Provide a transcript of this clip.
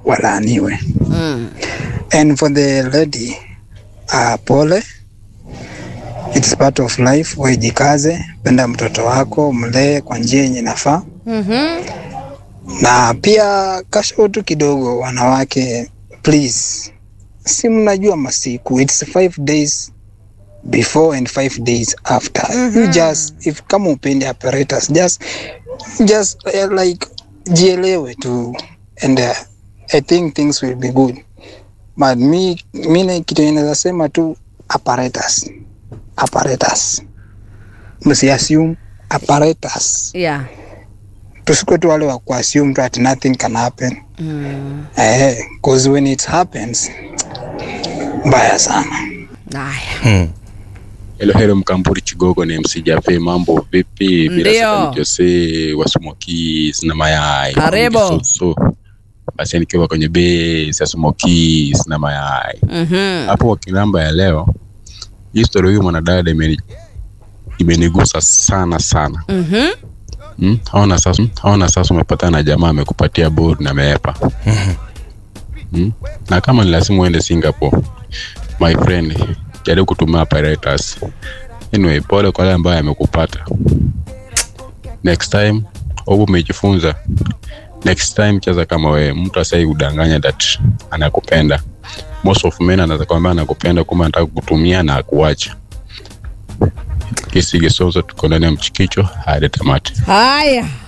walaaniwe. Mm. And for the lady, uh, pole. It's part of life. Wejikaze, penda mtoto wako, mlee kwa njia yenye nafaa. Mhm. Na pia kasho tu kidogo, wanawake please, si mnajua masiku, it's five days before and five days after. You just if kama upende apparatus, just just uh, like jielewe tu and uh, I think things will be good. But mi mi kitu inaweza sema tu apparatus, apparatus, msiassume apparatus Yeah. tusikwe tu wale wa kuassume tu that nothing can happen Mm. eh, cause when it happens mbaya sana. Haya. Hello, hello Mkamburi Chigogo ni MC Jafe, mambo vipi? Bila Ndio. shaka ni Jose wa Smokies na mayai. Karibu. So, so. Basi nikiwa kwenye base ya Smokies na mayai. Mhm. Hapo kwa kinamba ya leo, hii story huyu mwanadada imeni imenigusa sana sana. Mhm. Hmm? Haona sasa, haona sasa umepatana na jamaa amekupatia board na ameepa. Hmm? Na kama ni lazima uende Singapore, my friend, jaribu kutumia apparatus. Anyway, pole kwa yale ambayo amekupata. Next time, au umejifunza. Next time cheza kama wewe, mtu asai udanganya that anakupenda. Most of men anaweza kwambia anakupenda kumbe anataka kukutumia na akuacha. Kisi Gesonzo tuko ndani ya mchikicho hadi tamati. Haya.